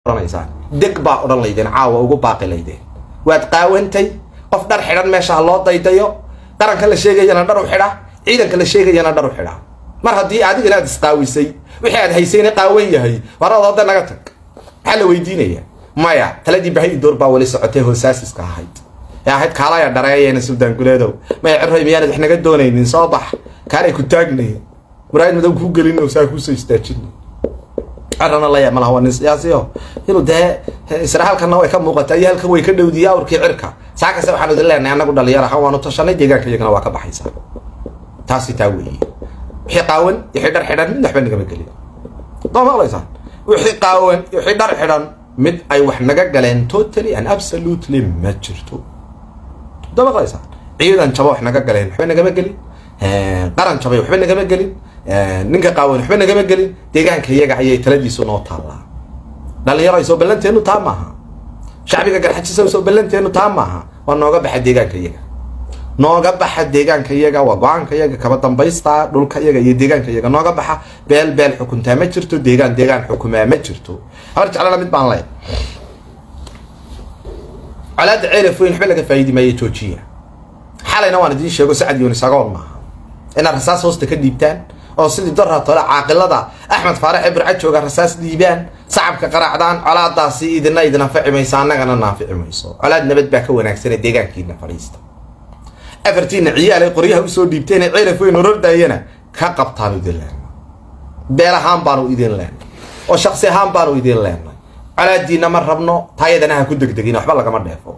odhanaysaan deg baa odhan laydeen caawa ugu baaqi laydeen waad qaawantay qof dhar xidhan meesha ha loo daydayo qaranka la sheegayana dhar u xidha ciidanka la sheegayana dhar u xidha mar haddii adiga inaad isqaawisay wixii aad haysayna qaawan yahay warada hadda naga tag maxaa la weydiinaya maya taladii bahay door baa weli socotay hoosaasiska ahayd ee ahayd kaalaya dhareeyayna suldaan guleedow maya cirray miyaanad wax naga doonaynin soo bax kaanay ku taagnay muraayad madow kuu gelin saa kuusoo istaajin cirana la yaab malaha waa nin siyaasiyo inuu dee isra halkanna way ka muuqataa iyo halkan way ka dhowdiya awrkii cirka saa kase waxaanu idin leenahay annagu dhalinyar ahaan waanu tashanay deegaanka iyagana waa ka baxaysaa taasi taa weeye wixii qaawan wixii dhar xidhan mid waxba nagama gelin doo maqlaysaan wixii qaawan wixii dhar xidhan mid ay wax naga galeen totally and absolutely ma jirto doo maqlaysaan ciidan jaba wax naga galeen waxba nagama gelin qaran jabay waxba nagama gelin ninka qaawan waxba nagama gelin deegaanka iyaga ayay taladiisu noo taallaa dhalinyaro ay soo ballanteenu taa maaha shacbiga garxajisa soo ballanteenu taa maaha waa nooga baxa deegaanka iyaga nooga baxa deegaanka iyaga waa go-aanka iyaga kaba dambaysta dhulka iyaga iyo deegaanka iyaga nooga baxa beel beel xukuntaa ma jirto deegaan deegaan xukumaa ma jirto habar jeclana mid baan leey colaada ceelaf weyn waxba laga faa'idi maayo joojiya xalayna waan idiin sheego sacad yunis agoon maaha inaad rasaas hoosta ka dhiibtaan oo sidii doraa tole caaqilada axmed faarax ee burca jooga rasaas dhiibaan sacabka qaraacdaan colaadaasi idina idin anfici mayso annagana naafici mayso colaad nabad baa ka wanaagsanee deegaankiina fadhiista afartiina ciyaal ay qoryaha usoo dhiibteen ee ceelaf weyn orordaayana ka qabtaanu idin leenay beel ahaan baanu idin leenay oo shaksi ahaan baanu idin leenay colaadiina ma rabno taayadana ha ku degdegin waxba lagama dheefo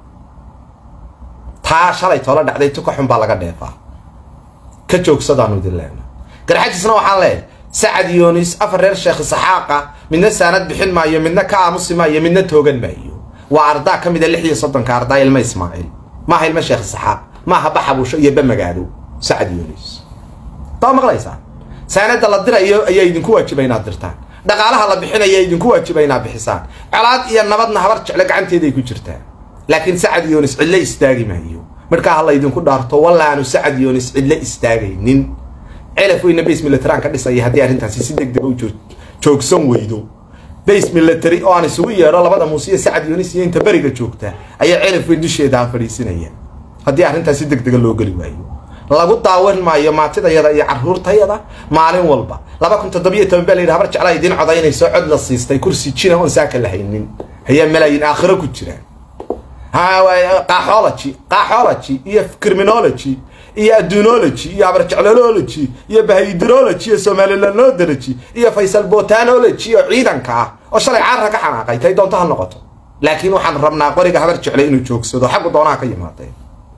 taa shalay toola dhacday tuka xun baa laga dheefaa ka joogsadaanu idin leenay garxajisna waxaan leeyahay sacad yoonis afar reer sheekh saxaaqa midna saanad bixin maayo midna ka aamusi maayo midna toogan maayo waa ardaa ka mida lix iyo soddonka ardaa ilma ismaaciil maaha ilma sheekh saxaaq maaha baxabusho iyo bamagaado sacad yoonis taa maqlaysaan saanada la dirayo ayaa idinku waajiba inaad dirtaan dhaqaalaha la bixinaya idinku waajiba inaad bixisaan colaad iyo nabadna habar jecle gacanteeday ku jirtaan laakiin sacad yoonis cidlo istaagi maayo markaa ha laydinku dhaarto wallaanu sacad yoonis cidlo istaagaynin celaf weyna base militaran ka dhisaya haddii arrintaasi si deg dega u joogsan weydo base military oo aan isugu yeedho labada muuse iyo sacad yoonis iyo inta beriga joogta ayaa celaf weyn dusheeda ha fadhiisinaya haddii arrintaas si deg dega loo geli waayo lagu daawan maayo maatidayada iyo caruurtayada maalin walba laba kun toddobiyo toban baa la yidhi habar jeclaa idiin codaynayso cod la siistay kursi jina oon saaka la haynin ayaa malaayin aakhiro ku jiraan qaxology qaxology iyo criminology iyo adduunology iyo abarjeclology iyo bahidrology iyo somalilanology iyo faysal botanology oo ciidanka ah oo shalay caarra ka xanaaqay tay doonto ha noqoto laakiin waxaan rabnaa qoriga habar jecle inuu joogsado xaggu doonaha ka yimaadeen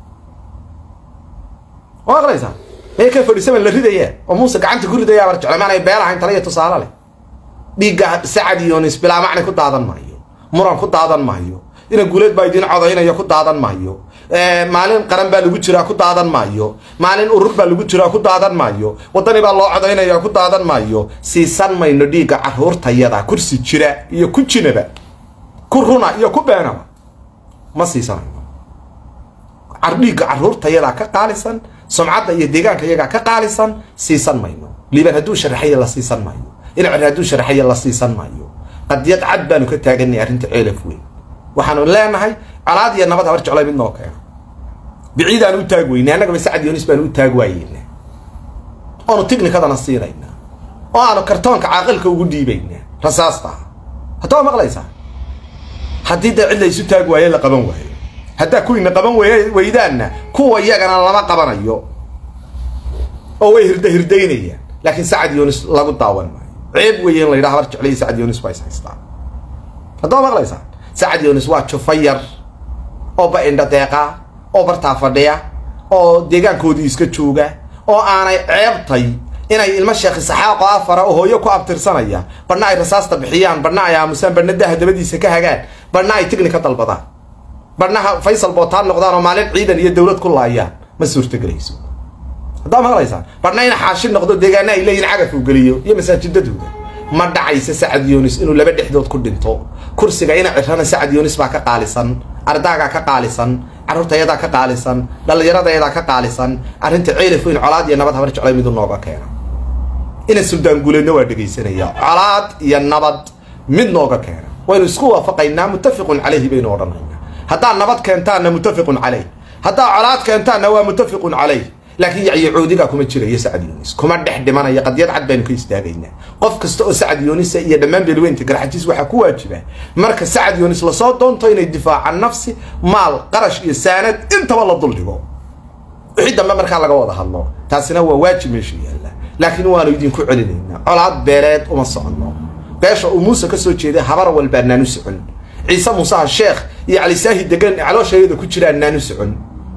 ma maqlaysaa mee ka fadhisaban la ridaya oo muuse gacanta ku ridaya habar jecle maanay beelahayn tala iyo tusaale leh dhiigga sacad yoonis bilaa macni ku daadan maayo muran ku daadan maayo ina guuleed baa idiin codaynayo ku daadan maayo maalin qaran baa lagu jiraa ku daadan maayo maalin urur baa lagu jiraa ku daadan maayo wadani baa loo codaynaya ku daadan maayo siisan mayno dhiigga caruurtayada kursi jira iyo ku jinaba ku runa iyo ku beenaba ma siisanayno dhiigga caruurtayada ka qaalisan sumcadda iyo deegaanka iyagaa ka qaalisan siisan mayno liiban hadduu sharaxaya la siisan maayo inacir hadduu sharaxaya la siisan maayo qadiyad cad baanu ka taaganay arrinta ceelaf weyn waxaanu leenahay colaad iyo nabad habar jeclay mid noo keeno biciidaan u taag weynay annagaba sacad yoonis baanu u taag waayeyna oonu tignikadana siinayna oo aanu kartoonka caaqilka ugu dhiibayna rasaasta haddaba maqlaysaa haddii dee cid la isu taag waaye la qaban waayo haddaa kuwiina qaban wey weydaanna kuwa iyagana lama qabanayo oo way hirda hirdaynayaan laakiin sacad yoonis lagu daawan maayo ceeb weeye in la yidhaha habar jeclay sacad yoonis waa is haystaan haddaba maqlaysaa sacad yoonis waa jufa yar oo ba-indha deeqa oo bartaa fadhiya oo deegaankoodii iska jooga oo aanay ceebtay inay ilmo sheekhi saxaaqo afara oo hooyo ku abtirsanaya badhna ay rasaasta bixiyaan badhna ay aamusaan badhna daha dabadiisa ka hagaan badhna ay tignika dalbadaan badhnaha faysal bootaan noqdaan oo maalin ciidan iyo dowlad ku laayaan ma suurtogelayso haddaa maqlaysaan badhna in xaashi noqdo deegaana ay leeyihin cagaf uu geliyo iyo masaajidadooda ma dhacaysa sacad yoonis inuu laba dhexdood ku dhinto kursiga ina cirana sacad yoonis baa ka qaalisan ardaagaa ka qaalisan carruurtayadaa ka qaalisan dhallinyaradayadaa ka qaalisan arrinta ceelaf weyn colaad iyo nabad habar jeclay midu nooga keena ina suldaan guuleedna waa dhegaysanaya colaad iyo nabad mid nooga keena waynu isku waafaqaynaa muttafiqun calayhi baynu odhanaynaa haddaad nabad keentaanna muttafiqun calayh haddaad colaad keentaanna waa muttafiqun calayh laakiin yacyo coodigaa kuma jirayo sacad yunis kuma dhex dhimanayo qadiyad cad baynu ka istaagaynaa qof kasta oo sacad yuunisa iyo dhammaan beelweynta garxajiis waxaa ku waajiba marka sacad yunis lasoo doonto inay difaacaan nafsi maal qarash iyo saanad intaba la duldhigo wixii dambe markaa laga wada hadlo taasina waa waajib meesha yaalla laakiin waanu idinku celinaynaa colaad beeleed uma soconno beesha uu muuse ka soo jeeday habar walbaa naanu socon ciise muuseha sheekh iyo calisaahi degan calooshayada ku jiraan naanu socon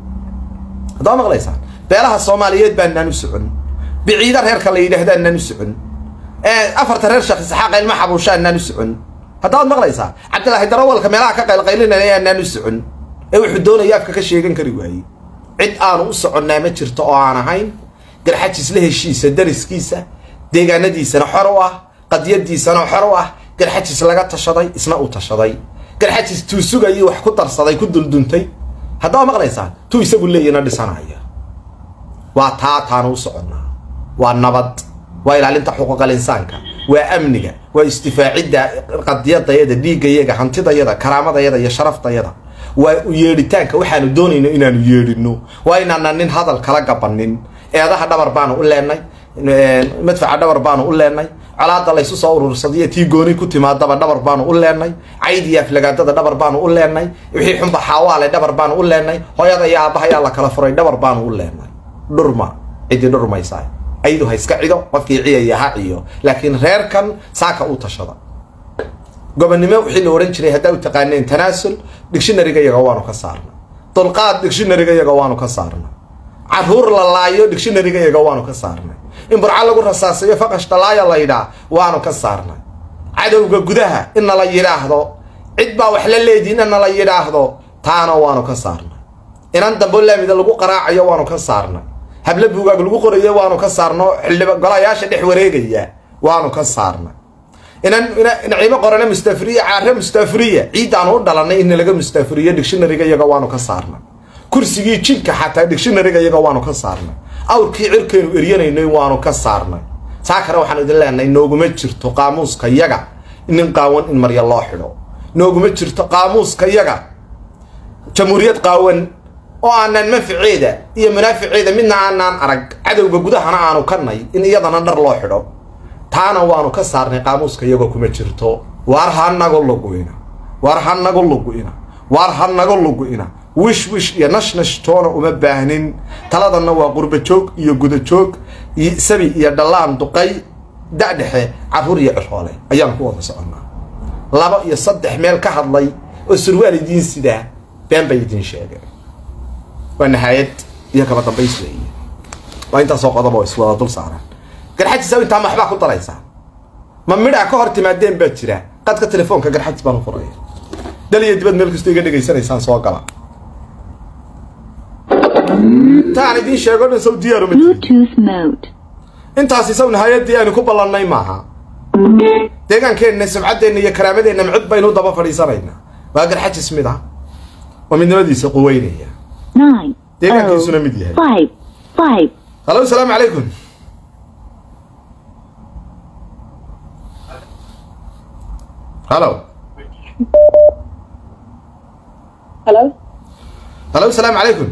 haddaa maqlaysaan beelaha soomaaliyeed baa naanu socon biciida reerka la yidhaahdaa naanu socon afarta reer sheekh isxaaq ilma xabuushaa naanu socon haddaad maqlaysaa cabdilaahi darawalka meelaha ka qaylqaylinaya naanu socon ee wuxuu doonaya afka ka sheegan kari waayey cid aanu u soconnaa ma jirto oo aan ahayn garxajis la heshiisa dariskiisa deegaanadiisana xor u ah qadiyadiisana xor u ah garxajis laga tashaday isna uu tashaday garxajis tuu sugayii wax ku darsaday ku dulduntay haddaa maqlaysaan tuu isagu leeyana dhisanaya waa taa taanu u soconnaa waa nabad waa ilaalinta xuquuqal insaanka waa amniga waa istifaacidda qadiyadayada dhiigayaga hantidayada karaamadayada iyo sharaftayada waa u yeedhitaanka waxaanu doonayno inaanu yeedhino waa inaana nin hadal kala gabanin eedaha dhabar baanu u leenay madfaca dhabar baanu u leenay colaada laysu soo urursadiyo tii gooni ku timaadaba dhabar baanu u leenay caydiyo aflagaadada dhabar baanu u leenay wixii xunba xaawaale dhabar baanu u leenay hooyada iyo aabbahayaa la kala furay dhabar baanu u leenay dhurma cidii dhurmaysaa aydu ha iska cido qofkii ciyaya ha ciyo laakiin reerkan saaka u tashada gobonnimo wixii la odhan jiray haddaa u taqaaneen tanaasul dictionaryga iyaga waanu ka saarnay dulqaad dictionaryga iyaga waanu ka saarnay caruur la laayo dictionaryga iyaga waanu ka saarnay in burco lagu rasaasayo faqash dhalaaya la yidhaa waanu ka saarnay cadowga gudaha in nala yidhaahdo cid baa wax la leediin in nala yidhaahdo taana waanu ka saarnay inan dambo laamida lagu qaraacayo waanu ka saarnay hablo buugaag lagu qorayo waanu ka saarno xildhiba golayaasha dhex wareegaya waanu ka saarnay inan naciimo qorane mustafiriya caare mustafiriya ciiddaanu u dhalanay in laga mustafiriyo dictionaryga iyaga waanu ka saarnay kursigii jidka xataa dictionaryga iyaga waanu ka saarnay awrkii cirkaynu eryanaynay waanu ka saarnay saa kale waxaan idin leenahay nooguma jirto qaamuuska yaga nin qaawan in marya loo xidho nooguma jirto qaamuuska yaga jamhuuriyad qaawan oo aanaan manfaceeda iyo munaaficeeda midna aanaan arag cadowga gudahana aanu kanay in iyadana dhar loo xidho taana waanu ka saarnay qaamuuska iyagoo kuma jirto waar ha nago lugu'ina waar ha nago lugu'ina waar ha nago lugu'ina wish wish iyo nashnash toona uma baahnin taladanna waa qurba joog iyo guda joog sabi iyo dhallaan duqay dadhexe caruur iyo ciroole ayaan ku wada soconnaa laba iyo saddex meel ka hadlay oo surwaal idiin sidaa been bay idiin sheegeen waa nahaayad iyo kaba dambays weeye waa intaasoo qodob oo iswada dul saaraan garxajis aw intaa maxbaa ku daraysaa ma midhaa ka hor timaadeen baa jira qadka telefoonka garxajis baan u furaya dhal iyo dibad meel kastoo iga dhegaysanaysaan soo gala intaan idiin sheego dhan saw diyaaru ma jirin Bluetooth mode. intaasi saw nahaayadii aynu ku ballannay maaha deegaankeenna sumcaddeenna iyo karaamadeenna micid baynu u daba fadhiisanaynaa waa garxajis mid ah oo midnimadiisa quweynaya Nine. deegaankiisuna mid yahay Five. Five. halo asalaamu calaykum halo Hello? halo asalaamu calaykum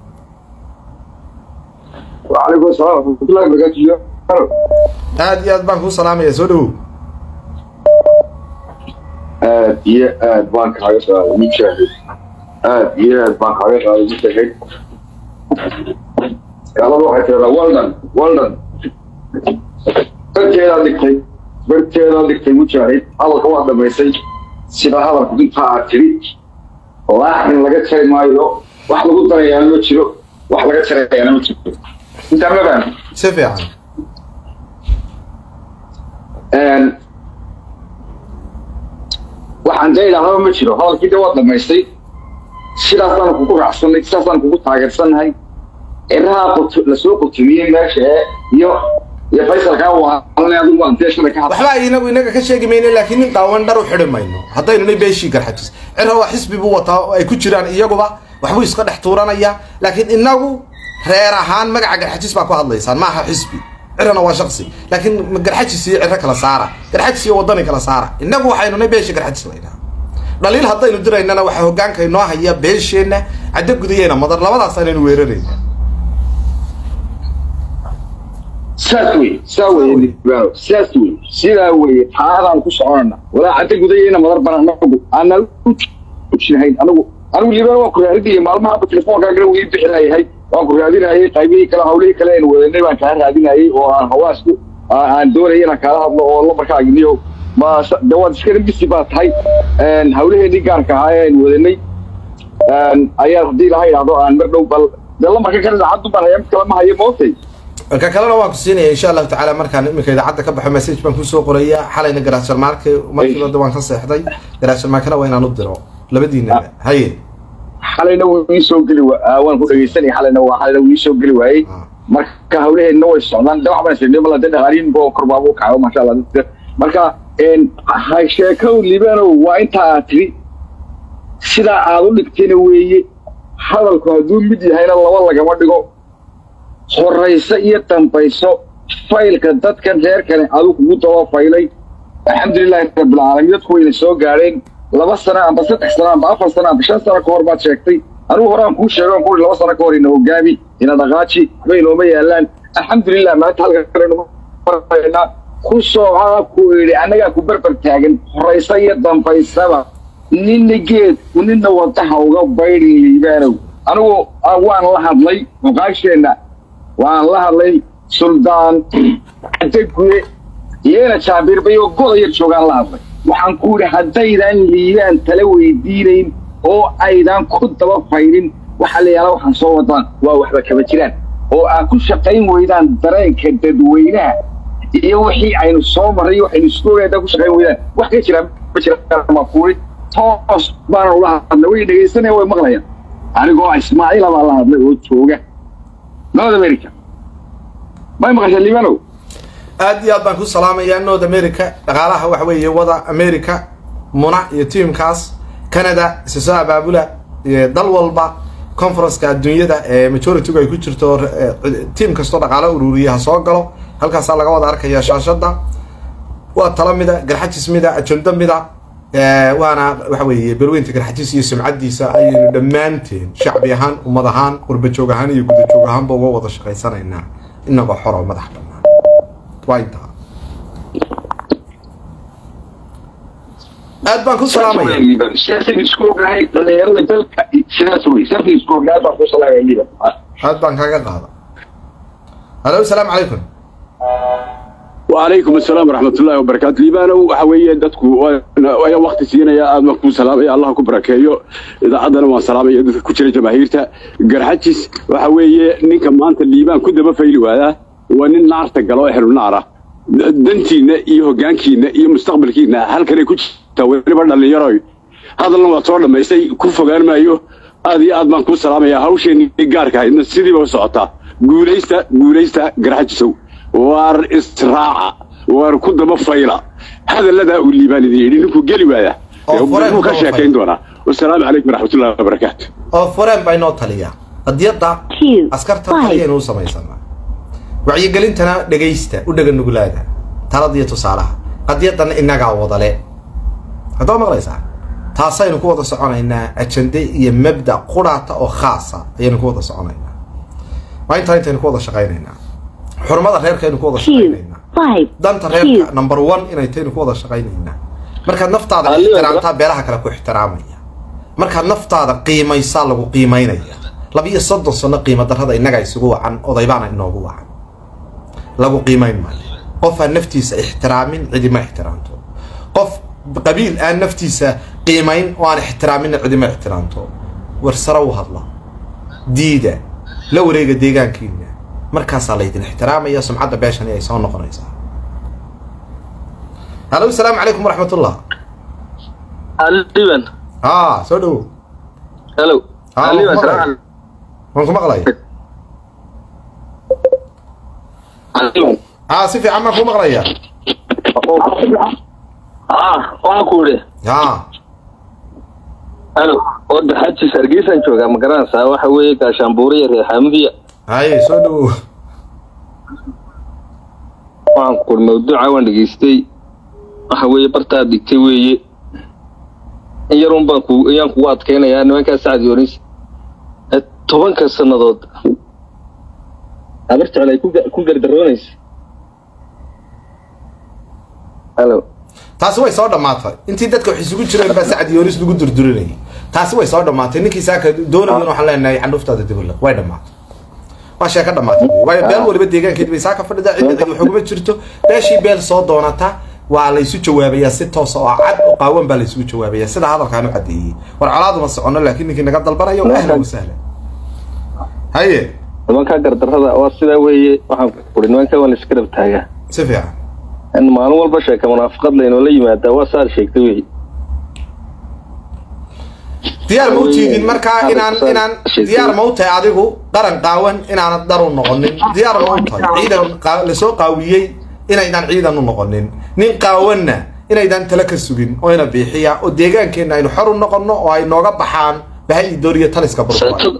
وعليكم السلام ورحمة الله وبركاته aad iyo aad baan kuu salaamaya soo dhawow aad iyo aad baan kaaga qaaday mujaahid aad iyo aad baan kaaga qaaday mujaahid gaalada waxay tiradaa waldan waldan barteedaa dhigtay barteedaa dhigtay mujaahid hadalka waa dhamaysay sida hadalku intaa aad tiri laaxin laga jari maayo wax lagu darayaana ma jiro wax laga jarayaana ma jiro intaa ma fahmi si fiican waxaan dee idhahdaba ma jiro hadalkii de waa dhamaystay sidaasaan kugu raacsanay sidaasaan kugu taageersannahay ciraha qut- lasoo qutumiyey meesha ee iyo iyo faysalkaa waalanay adigu waan dee shalay ka hadlay waxbaa inagu inaga ka sheegi mayno laakiin nin dhaawan dhar u xidhi mayno haddaynu nay beeshii garxajis cira waa xisbi buu wataa oo ay ku jiraan iyaguba waxbuu iska dhex tuuranaya laakiin inagu reer ahaan magaca garxajis baa ku hadlaysaan maaha xisbi cirana waa shaksi laakiin garxajis iyo ciro kala saara garxajis iyo wadani kala saara inagu waxaynu nay beeshii garxajis laynaa dhaliil haddaynu diraynana waxaa hogaanka inoo haya beesheenna caddo gudayeyna madar labadaas aynaynu weerarayna saas wey saa weye libaano saas wey sidaa weye taadaan ku soconana walaa cadda gudayeyna madar bana anagu aanan u joojinahayn anagu anigu libaano waan ku raadinayay maalmaha telefoonkaagana wii bixinayahay waan ku raadinayay qaybihii kale hawlihii kale aynu wadanay baan kaa raadinayay oo aan hawaasku aan doonaya inaan kaala hadlo oo lambarkaaginiyo ma de waad iskana bisi baa tahay hawlaheenii gaarka ahaa ee aynu wadanay ayaa haddii laha idhahdo aan mar dhow bal de lambarka kale idaacaddu baan haya mid kale ma hayo mootay ka kalena waan ku siinaya insha allahu tacaala markaan iminka idaacadda ka baxo message baan kusoo qoraya xalayna garaasharmaarke markiiba de waan ka seexday garaasharmaarkana waa inaan u diro labadiinaba haye xalayna wuu ii soo geli wa- waan ku dhegeysanay xalayna waa xalayna wuu ii soo geli waayey marka hawlaheenna way socdaan de wax baan isirnay mala de dhaqaaliin boo korbaabu kaco maasha allah marka ha sheekow libanow waa intaa aad tidhi sidaa aad u dhigtayna weeye hadalku hadduu mid yahayna laba lagama dhigo horayso iyo dambayso faylka dadkan reerkani adigu kugu daba faylay alxamdulilahi rabbilcaalamiin dadku wayna soo gaadheen laba sano amba saddex sano amba afar sano amba shan sano ka hor baad sheegtay anigu horaan kuu sheego aan kuuri laba sano ka hor ina hogaami ina dhaqaaji waxba inooma yaalaan alxamdulilah maanta halka kale numarnaa ku sooca ku idhi annagaa ku berber taagan horayso iyo dambaysaba ninna geed ninna wadaha uga baydhin liibaanow anigu waan la hadlay muqaasheenna waan la hadlay suldaan cadaguye iyana jaabirbay oo goda yar joogaan la hadlay waxaan ku idhi haddaydan liibaan tala weydiinayn oo aydan ku daba faydhin waxaa la yaala waxaan soo wadaan waa waxba kaba jiraan oo aad ku shaqayn weydaan dareenka dadweynaha iyo wixii aynu soo marray waxaynu isku ogayn haddaad ku shaqayn weydaan wax ka jiraan ma jiraan ma kuuri toos baana ula hadlay way dhegaysanaya way maqlayaan anigoo ismaaciila baa la hadlay oo jooga north america may maqasha libanow aad iyo aad baan ku salaamayaa north america dhaqaalaha waxa weeye wada america muna iyo tiamkaas canada isa soo abaabula iyo dal walba conferenceka adduunyada ee majoritygu ay ku jirto tiam kastoo dhaqaalo ururiya ha soo galo halkaasaa laga wada arkaya shaashada waa tala mida garxajis mida ajando mida waana waxa weeye balweynta garxajis iyo sumcadiisa ayaynu dhammaanteen shacbi ahaan ummad ahaan qurbajoog ahaan iyo gudajoog ahaanba uga wada shaqaysanaynaa inagoo xoro madax bannaan waa intaa aad baan ku salaamaya siyaasada isku ogahay dhalinyarada dalka sidaas wey siyaasada isku ogahay baan ku salaamaya liban aad baan kaaga qaada halo asalaamu calaykum وعليكم السلام ورحمة الله وبركاته ليبانا وحوية دتكو ويا وقت سينا يا آدم كو سلام يا الله كبركايو إذا عدنا ما سلام يا دتك كتير جماهيرتا جرحتش وحوية نيك ما أنت الليبان كده بفيلو هذا ونن نار تقلوا إحنا نارا دنتينا إيه جانكينا إيه مستقبلكينا هل كان يكون توي برنا اللي يروي هذا اللي صار لما يسي كوفا قال ما يو هذه آدم كو سلام يا هوشي نيجارك هاي نسيدي بوسعتا قوليستا قوليستا جرحتشو waar israaca waar ku daba fayla hadalladaa uu liibaan idin yidhi ninkuu geli waaya Oo fure wuu ka ku daba sheekayn doonaa wasalaamu calaykum waraxmatullahi wabarakaatu oo fureen baa inoo taliya qadiyadda two, askarta five, taliyaynu u samaysanaa wacyigelintana dhegaysta u dhega nuglaada talada iyo tusaalaha qadiyaddana innagaa wadale haddaba maqlaysaa taasaynu ku wada soconaynaa ajande iyo mabda quraata oo khaasa ayaynu ku wada soconaynaa waa intaa intaynu ku wada shaqaynaynaa xurmada reerkaynu ku wada two, shaqaynaynaa five, danta two, reerka number one inay taynu ku wada shaqaynaynaa markaad naftaada Aliyo, ixtiraamtaa beelaha kale ku ixtiraamaya markaad naftaada qiimaysaa lagu qiimaynaya laba iyo soddon sano qiimo darrada innaga isugu wacan odaybaana inoogu wacan lagu qiimayn maayo qof aan naftiisa ixtiraamin cidima ixtiraamto qof qabiil aan naftiisa qiimayn oo aan ixtiraaminna cidima ixtiraamto war sare u hadla diida la wareega deegaankiina markaasaa laydin ixtiraamaya sumcadda beeshani ay soo noqonaysaa halo asalaamu calaykum waraxmatullah Aliban. haa soo dhowow Hello. Ah, Aliban, maqlay. salaam. waan ku maqlaya Aliban. haa si fiican baan ku maqlaya Ah, waan ku iri. haa Hello. Wada xajis Hargeysan jooga ma garanaysaa waxa weeye gaashaanbuure iyo reer Xamdiya. haye soo dhowow Waxaan ku mawduuca waan dhageystay. Waxa weeye bartaa digtay weeye. in yarun baan ku ayaan kugu adkaynayaa nimankaa sacad yoonis Eh, tobanka sannadood habar jecel ay ku ga- ku gardaroonaysa halo taasi way soo dhammaatay intii dadka wax isugu jireen baa sacad yoonis lagu durdurinayay taasi way soo dhammaatay ninkii saaka doonayan waxaan leenahay candhuftaada dibuliq way dhammaatay waa sheeka dhammaatay wey. waayo beel waliba deegaankeed bay saaka fadhida cidda wax uguma jirto beeshii beel soo doonata waa laysu jawaabayaa si toos oo cad oo qaawan baa laysugu jawaabayaa sida hadalkaan u cadeeyey war colaaduma socono laakiin ninkii naga dalbanayo ahlan wasahlan haye nimankaa gardarrada waa sidaa weeye waxaan kuri nimankaa waan iska dhab taagaa si fiican in maalin walba sheeka munaafiqad laynoola yimaadaa waa saad sheegtay wey diyaar ma u tiidin markaa inaan inaan diyaar ma u tahay adigu qaran qaawan inaanad dar u noqonin diyaar ma u tahay ciidan qaa- lasoo qaawiyey inaydaan ciidan u noqonin nin qaawanna inaydaan tala ka sugin oo ina biixiya oo deegaankeenna aynu xor u noqonno oo ay nooga baxaan bahay dooriyo taliska burburay sheekada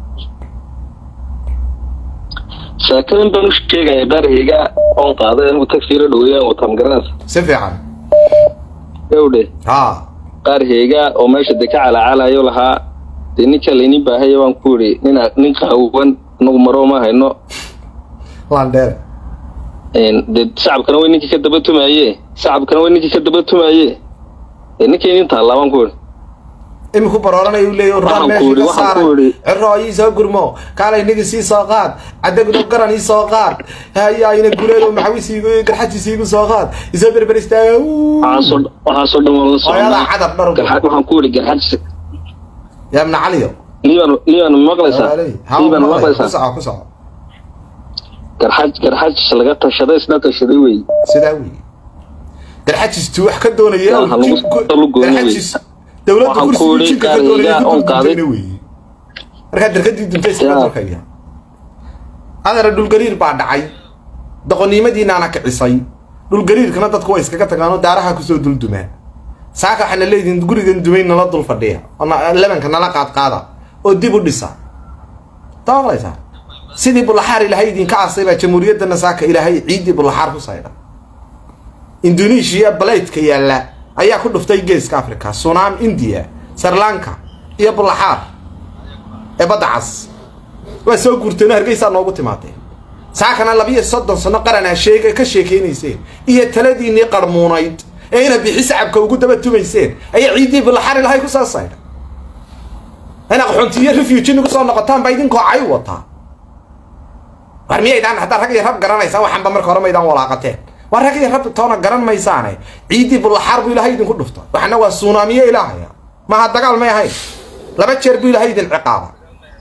sheekadan baan u sheegaya baarheyga oon qaaday anigu tagsiila dhaweeyaan wataa magaranaysa si fiican gawdhe ha qaarheyga oo meesha de ka calaacalayo lahaa dee ninka laynin baahaya waan ku yidhi nina nin qaawan anagu maroo ma hayno landheere Een, dee shacabkana way ninkii ka daba tumaye shacabkana way ninkii ka daba tumaye dee ninkii nin taallaa baan ku yidhi iminku barooranaya u leeyahy rumaan Waxaan ku meeshii yidhi, ka waxaan ku saaray yidhi. cirro ii soo gurmo kaalay nigi sii soo qaad cadagno garan ii soo qaad haya ina guleedo maxawis iigu garxajis iigu soo qaad isoo berber istaaga Uu. waxaasoo waxaasoo dhan waan la hooyadaa socnaa cadab dhar garxad waxaan ku yidhi garxad yaa ibna caliyo liiban liiban ma maqlaysaa ha liiban ma ku maqlaysaa soco ku soco garxaj garxaj laga tashaday isna tashaday wey sidaa weeye garxajistu wax ka doonaya Yaa, ha lagu soo lugoyna wey. garxajis dowladda Waxaan ku kursiga yidhi jinka ka doonaya qaaliga oon qaaday. dulduntayna weeye markaa darkadii duntay iskaga Yaa. dalkaya adara dhulgariir baa dhacay doqonnimadiinaana kicisay dhulgariirkana dadku way iskaga tagaan oo daaraha kusoo duldumaa saaka waxaana leedihin gurigan dumay nala dul fadhiya oo na- lebanka nala qaadqaada oo dib u dhisa dabaqlaysaa sidii bulaxaar ilaahay idinka asay baa jamhuuriyaddana saaka ilaahay ciiddii bulaxaar ku saydha indonesia balaydka yaalla ayaa ku dhuftay geeska africa sunam india sri lanka iyo bulaxaar ee badda cas waa soo guurteen oo hargeysaa noogu timaadeen saakana labiyo soddon sano qaranaa sheega ka sheekeynayseen iyo taladiinnii qarmuunayd ee ina bixi sacabka ugu daba tumayseen ayaa ciiddii bulaxaar ilahay ku soo saydha ina qaxoontiyo refuge nagu soo noqotaan baa idinkoo cay wataa war miyaydaan haddaa rag iyo rab garanaysaan waxanba marka hore maydaan walaaqateen waa rag iyo rab toona garan maysaane ciiddii bulaxaar buu ilaahay idinku dhufta waxna waa suunaamiye ilaahaya maaha dagaal may ahayn laba jeer buu ilaahay idin ciqaaba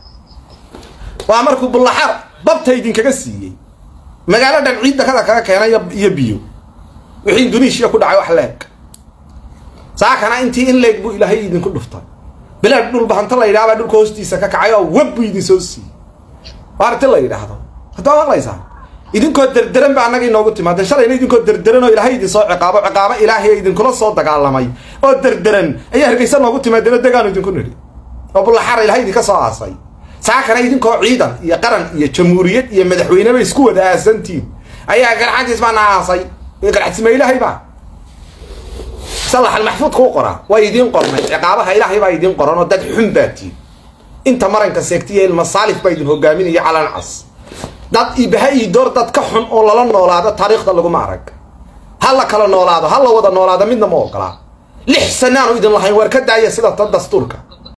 waa markuu bulaxaar babta idinkaga siiyey magaalo dhan ciidda kada kaga keenay iyo- iyo biyo wixii indonesia ku dhacay wax leeg saakana intii in leeg buu ilaahay idinku dhuftay bilaad dhul bahanta la yidhaha baa dhulka hoostiisa ka kacay oo web buu idin soo siiyey waa arti la yidhaahdo haddaa maqlaysaa idinkoo derderan ba annaga inoogu timaadeen shalayna idinkoo derderan oo ilaahay idin soo ciqaabo ciqaabo ilaahay ee idinkula soo dagaalamay oo derderan ayaa hargeysa noogu timaadeen oo degaanu idinku nidhi oo bulaxara ilaahay idinka soo aasay saakana idinkoo ciidan iyo qaran iyo jamhuuriyad iyo madaxweyneba isku wada aasantiin ayaa garxadiis baana aasay iyo garxadisma ilaahay baa salax almaxfuudka u qoraa waa idiin qornay ciqaabaha ilaahay baa idiin qoran oo dad xun baa tiin inta maranka seegtiya ilma saalif baa idin hogaaminaya calan cas dad ibaha ii door dad ka xun oo lala noolaado taariikhda laguma arag ha la kala noolaado ha la wada noolaado midna ma ogolaa lix sanaanu idin lahayn waar ka daaya sida ta dastuurka